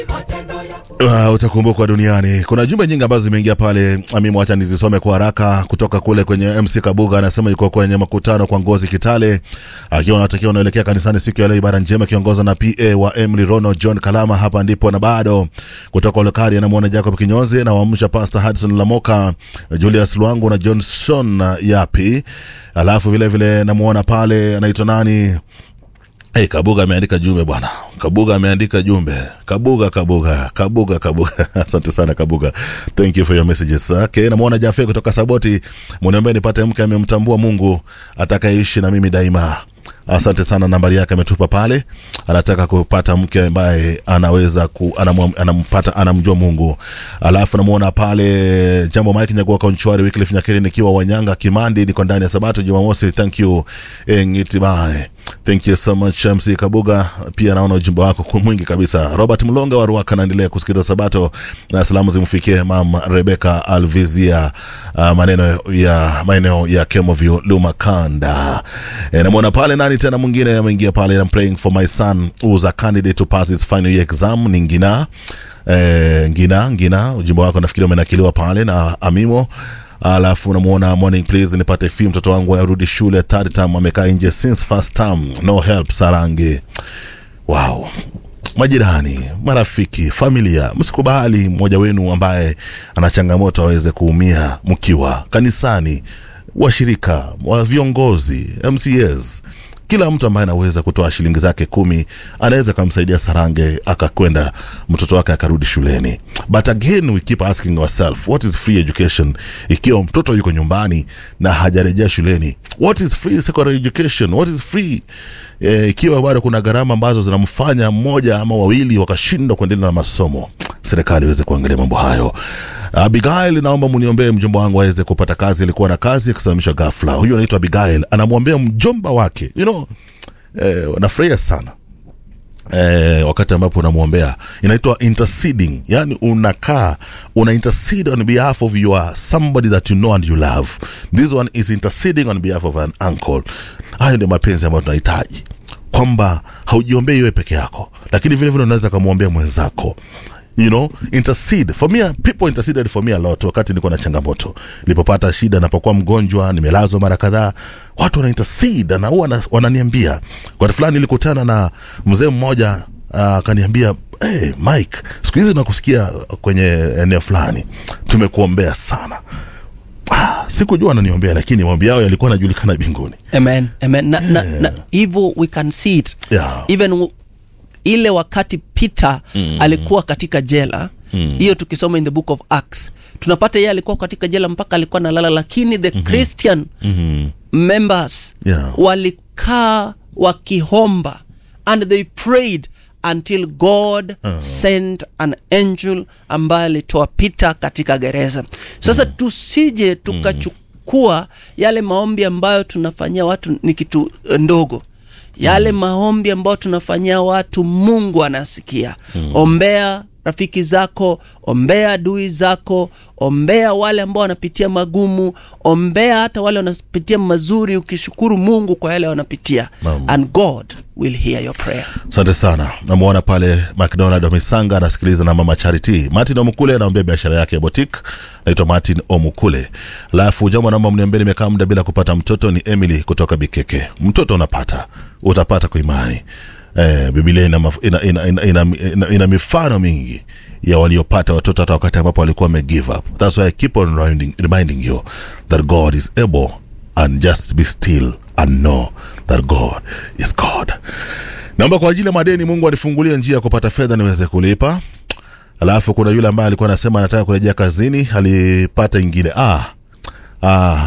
Uh, utakumbukwa duniani. Kuna jumbe nyingi ambazo zimeingia pale, mimi wacha nizisome kwa haraka. Kutoka kule kwenye MC Kabuga anasema yuko kwenye makutano kwa Ngozi Kitale, akiwa anatakiwa anaelekea kanisani siku ya leo, ibada njema akiongozwa na PA wa Emily Rono John Kalama. Hapa ndipo na bado kutoka Olokari anamwona Jacob Kinyozi na waamsha Pastor Hudson Lamoka, Julius Lwangu na Johnson Yapi, alafu vile vile namuona pale anaitwa nani Hey, Kabuga ameandika jumbe bwana. Kabuga ameandika jumbe. Kabuga, Kabuga, Kabuga, Kabuga. Asante sana Kabuga. Thank you for your messages. Okay, namuona Jafe kutoka Saboti. Muniambie nipate mke amemtambua Mungu atakayeishi na mimi daima. Asante sana, nambari yake ametupa pale. Anataka kupata mke ambaye anaweza ku, anam, anampata anamjua Mungu. Alafu namuona pale Jambo Mike Nyagua Konchwari Wycliffe Nyakiri nikiwa Wanyanga Kimandi, niko ndani ya Sabato Jumamosi. Thank you Ngitibae. Thank you so much MC Kabuga, pia naona ujumbe wako mwingi kabisa. Robert Mlonga wa Ruaka anaendelea kusikiza Sabato na salamu zimfikie mam Rebecca Alvizia, uh, maneno ya maeneo ya Kemoview Lumakanda. E, namwona pale nani tena mwingine ameingia pale, I'm praying for my son who's a candidate to pass his final year exam ni Ngina. E, Ngina Ngina, ujumbe wako nafikiri umenakiliwa pale na Amimo alafu namuona morning please nipate fi mtoto wangu arudi shule third term amekaa nje since first term no help sarange wow majirani marafiki familia msikubali mmoja wenu ambaye ana changamoto aweze kuumia mkiwa kanisani washirika wa viongozi mcs kila mtu ambaye anaweza kutoa shilingi zake kumi anaweza kumsaidia Sarange akakwenda mtoto wake akarudi shuleni. But again we keep asking ourselves what is free education ikiwa mtoto yuko nyumbani na hajarejea shuleni? What is free secondary education? What is free eh, ikiwa bado kuna gharama ambazo zinamfanya mmoja ama wawili wakashindwa kuendelea na masomo? Serikali iweze kuangalia mambo hayo. Abigail, naomba mniombee mjomba wangu aweze kupata kazi. Alikuwa na kazi akisimamishwa ghafla. Huyo anaitwa Abigail, anamwombea mjomba wake you know, eh, nafurahia sana eh, wakati ambapo unamwombea inaitwa interceding, yani unakaa una intercede on behalf of your somebody that you know and you love. This one is interceding on behalf of an uncle. Hayo ndio mapenzi ambayo tunahitaji, kwamba haujiombei wewe peke yako, lakini vile vile unaweza kumwombea mwenzako you know intercede for me people interceded for me a lot wakati niko na changamoto nilipopata shida napokuwa mgonjwa nimelazwa mara kadhaa watu wana intercede na huwa wananiambia wakati fulani nilikutana na mzee mmoja akaniambia uh, hey, mike siku hizi nakusikia kwenye eneo fulani tumekuombea sana Ah, sikujua ananiombea lakini maombi yao yalikuwa yanajulikana binguni amen amen na, na, na hivyo we can see it Yeah. even w- ile wakati peter mm. alikuwa katika jela hiyo mm. tukisoma in the book of acts tunapata yeye alikuwa katika jela mpaka alikuwa nalala lakini the mm-hmm. christian mm-hmm. members Yeah. walikaa wakihomba and they prayed until god uh. sent an angel ambaye alitoa peter katika gereza sasa mm. tusije tukachukua yale maombi ambayo tunafanyia watu ni kitu eh, ndogo yale mm. maombi ambayo tunafanyia watu mungu anasikia mm. ombea rafiki zako ombea adui zako ombea wale ambao wanapitia magumu ombea hata wale wanapitia mazuri ukishukuru mungu kwa yale wanapitia Naam. and god will hear your prayer asante sana namwona pale mcdonald omisanga anasikiliza na mama charity martin omukule anaombea biashara yake ya botik naitwa martin omukule alafu jambo naomba mniambie nimekaa muda bila kupata mtoto ni emily kutoka bikeke mtoto unapata utapata kwa imani eh, bibilia ina, maf- ina, ina, ina, ina, ina, ina mifano mingi ya waliopata watoto hata wakati ambapo walikuwa wame give up thats why i keep on reminding, reminding you that god is able and just be still and know that god is god naomba kwa ajili ya madeni mungu anifungulie njia ya kupata fedha niweze kulipa alafu kuna yule ambaye alikuwa anasema anataka kurejea kazini alipata ingine ah, ah,